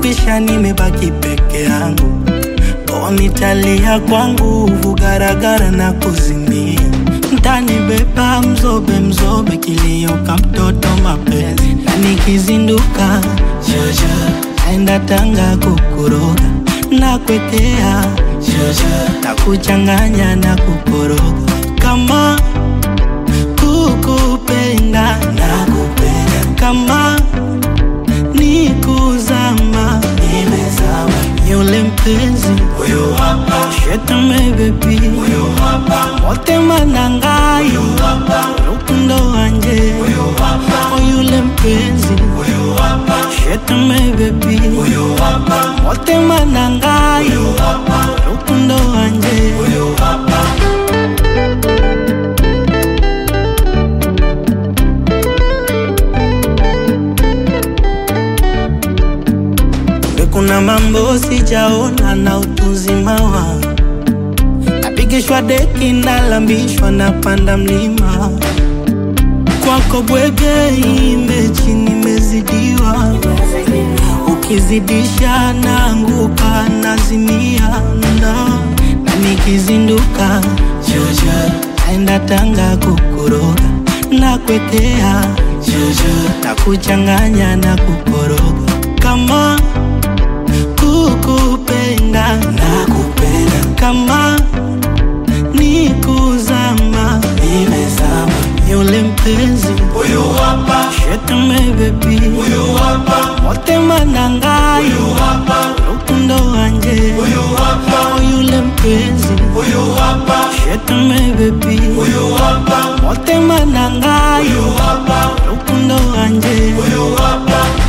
imekwisha, nimebaki peke yangu. O, nitalia kwa nguvu, garagara na kuzimia. Mtanibeba mzobe mzobe, kilio ka mtoto mapenzi, na nikizinduka jojo, naenda Tanga kukuroga na kwekea jojo, na kuchanganya na kukoroga kama kukupenda na kupenda kama ni kuzama nimezama yule mpenzi huyo hapa shetame bebi huyo hapa motema nangai huyo hapa rukundo wanje huyo hapa yule mpenzi huyo hapa shetame bebi huyo hapa motema nangai huyo hapa rukundo wanje huyo hapa kuna mambo sijaona na utuzima wangu, napigishwa deki, nalambishwa, napanda mlima kwako bwege, imbechi nimezidiwa, ukizidisha naanguka, nazimia na, na nikizinduka jojo, naenda Tanga kukuroga na kwekea jojo, na kuchanganya na kukoroga kama kukupenda na kupenda kama ni kuzama nimezama yule mpenzi huyo hapa shetame bebi huyo hapa motema nangai huyo hapa rukundo wanje huyo hapa yule mpenzi huyo hapa shetame bebi huyo hapa motema nangai huyo hapa rukundo wanje huyo hapa